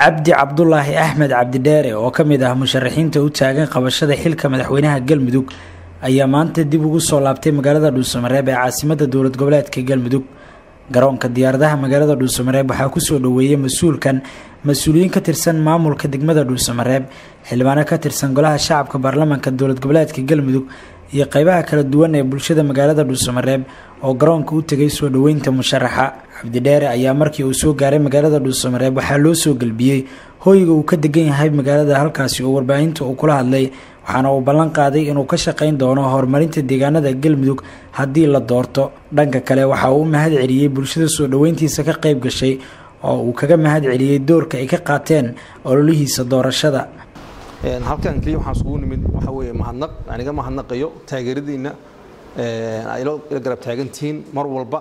cabdi cabdulaahi axmed cabdidheere oo ka mid ah musharaxiinta u taagan qabashada xilka madaxweynaha galmudug ayaa maanta dib ugu soo laabtay magaalada dhuusamareeb ee caasimada dowlad goboleedka galmudug garoonka diyaaradaha magaalada dhuusamareeb waxaa kusoo dhoweeyey mas-uulkan mas-uuliyiin ka tirsan maamulka degmada dhuusamareeb xildhibaano ka tirsan golaha shacabka baarlamaanka dowlad goboleedka galmudug iyo qeybaha kala duwan ee bulshada magaalada dhuusamareeb oo garoonka u tegay soo dhoweynta musharaxa cabdidheere ayaa markii uu soo gaaray magaalada dhuusamareeb waxaa loo soo gelbiyey hooyga uu ka degan yahay magaalada halkaasi oo warbaahinta uu kula hadlay waxaana uu ballan qaaday inuu ka shaqayn doono horumarinta deegaanada galmudug haddii la doorto dhanka kale waxa uu u mahad celiyey bulshada soo dhoweyntiisa ka qayb gashay oo uu kaga mahad celiyey doorka ay ka qaateen ololihiisa doorashada halkan keliya waxaan isugu nimid waxa weeye mahadnaq aan iga mahadnaqayo taageeradiinna ay ila garab taagantihiin mar walba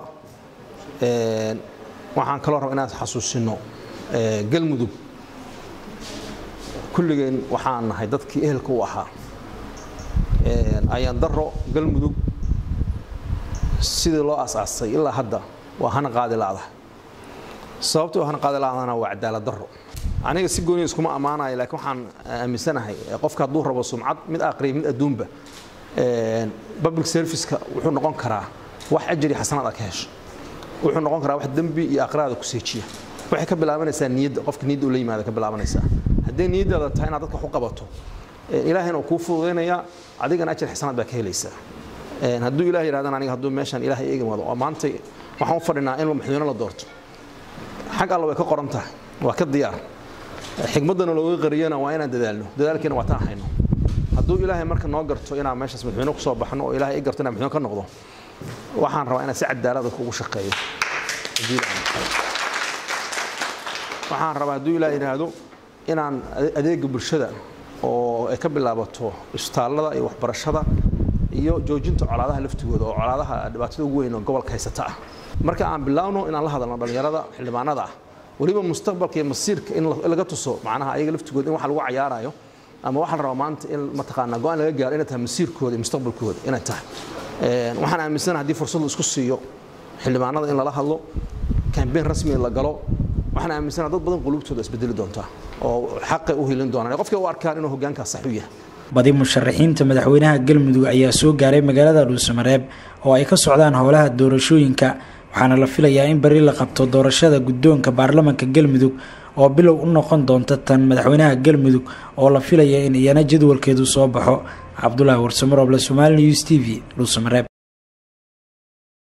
waxaan kaloo raba inaan xasuusino galmudug kulligeen waxaan nahay dadkii ehelka u ahaa ayaan daro galmudug sidii loo asaasay ilaa hadda waa hana qaadi la'dahay sababtoo hana qaadi la'dana waa cadaalad daro aniga si gooniya iskuma ammaanayo laakiin waxaan aaminsanahay qofka hadduu rabo sumcad mid aqriya mid adduunba public serviceka wuxuu noqon karaa wax ajri xasanaad aad ka hesho wuxuu noqon karaa wax dembi iyo aqraada ku seejiya waxay ka bilaabanaysaa niyadda qofka niyadda ula yimaada ka bilaabanaysaa hadday niyaddaada tahay inaad dadka wax u qabato ilaahayna uu kuu fududaynaya adigana ajir xasanaad baa ka helaysaa hadduu ilaah yidhahdana aniga hadduu meeshan ilaahay eegi wado oo maanta waxaan u fadhinaa in madaxweyne la doorto xag alla way ka qoran tahay waa ka diyaar xigmaddana looga qariyana waa inaan dadaalno dadaalkiina waa taan hayno hadduu ilaahay marka noo garto inaan meeshaas madaxweyne kusoo baxno oo ilaahay i garto inaan madaxweyne ka noqdo waxaan rabaa inaan si cadaalad dadka ugu shaqeeyo waxaan rabaa hadduu ilaah yidhaahdo inaan adeega bulshada oo ay ka bilaabato isbitaallada iyo waxbarashada iyo joojinta colaadaha laftigooda oo colaadaha dhibaatada ugu weyn oo gobolka haysata ah marka aan bilaawno inaan la hadalno dhallinyarada xildhibaanada ah weliba mustaqbalka iyo masiirka in laga tuso macnaha ayaga laftigooda in wax lagu cayaarayo ama waxaa la rabaa maanta in mataqaanaa go-aan laga gaaro inay tahay masiirkooda iyo mustaqbalkooda inay tahay waxaan aaminsanahay haddii fursad la isku siiyo xildhibaanada in lala hadlo kambeyn rasmi la galo waxaan aaminsanahay dad badan qulubtooda isbedeli doontaa oo xaqay u helin doonaan qofkay u arkaan inuu hoggaankaas sax u yahay badi musharaxiinta madaxweynaha galmudug ayaa soo gaaray magaalada dhuusamareeb oo ay ka socdaan howlaha doorashooyinka waxaana la filayaa in beri la qabto doorashada guddoonka baarlamaanka galmudug oo bilow u noqon doonta tan madaxweynaha galmudug oo la filaya in iyana jadwalkeedu soo baxo cabdulaahi warsamarooble somaali news t v dhuusamareeb